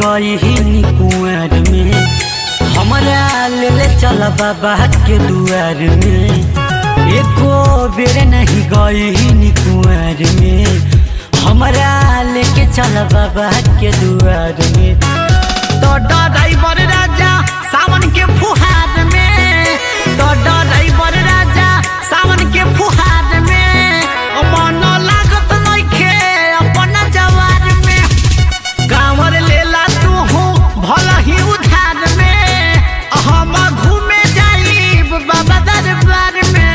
गई ही कुआर में हमरा ले ले चल बाबा के दुआर में एको बेर नहीं गई ही कुआर में हमरा लेके चल बाबा के दुआर में तो ड्राइवर राजा सावन के फुहार में तो ड्राइवर राजा सावन के फुहार में ओ मन लागत नइखे अपन जवार में गाँवर लेला तू हो भला ही उधार में हम घूमे जाइब बाबा दरबार में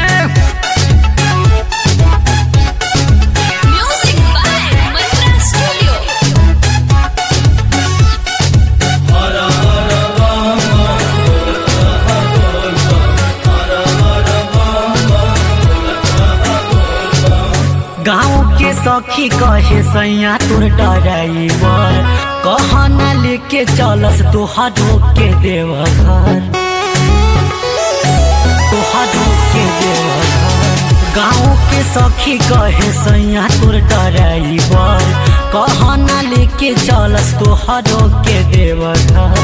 Music by Mantra Studio. गाँव के सखी कहे सैया तोर डराइवर कह न लेके चलस तोहरो के देवघर तोहरो के देवघर गाँव के सखी कहे सैया तोर डराइवर कह न लेके चलस तोहरो के देवघर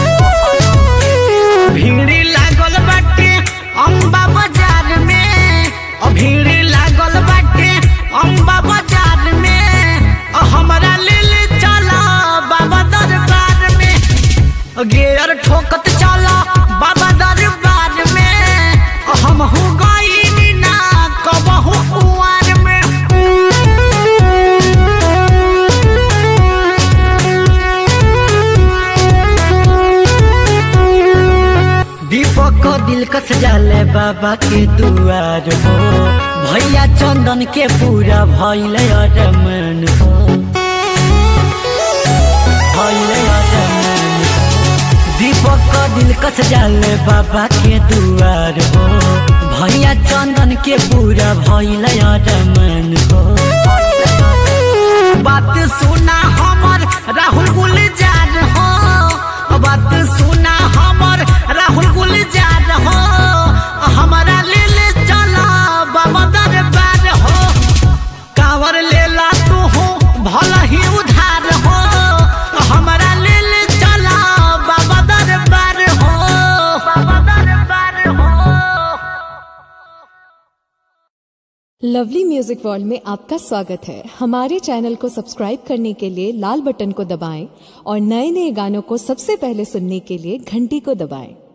भीड़ लागल बाटे अम्बा बाजार में अ भीड़ लागल बाटे अम्बा बाजार में अ हमरा ले ले चला बाबा दरबार में गेयर ठोकत चला बाबा दरबार में अ हम हो गई ना कबहू कुआर में दीपक दिल कस जाले बाबा के दुआर हो भैया चंदन के पूरा भैले अरमान हो भैले अरमान हो। दीपक दिल कस जाले बाबा के दुआर हो भैया चंदन के पूरा भैले अरमान हो बात सुना हमर राहुल गुलजार हो बात सुना हमर राहुल गुलजार हो हमारा ले ले चला बाबा दरबार हो कांवर लेला तू हो भला ही उधार हो हमारा ले ले चला बाबा दरबार हो बाबा दरबार हो लवली म्यूजिक वर्ल्ड में आपका स्वागत है हमारे चैनल को सब्सक्राइब करने के लिए लाल बटन को दबाएं और नए नए गानों को सबसे पहले सुनने के लिए घंटी को दबाएं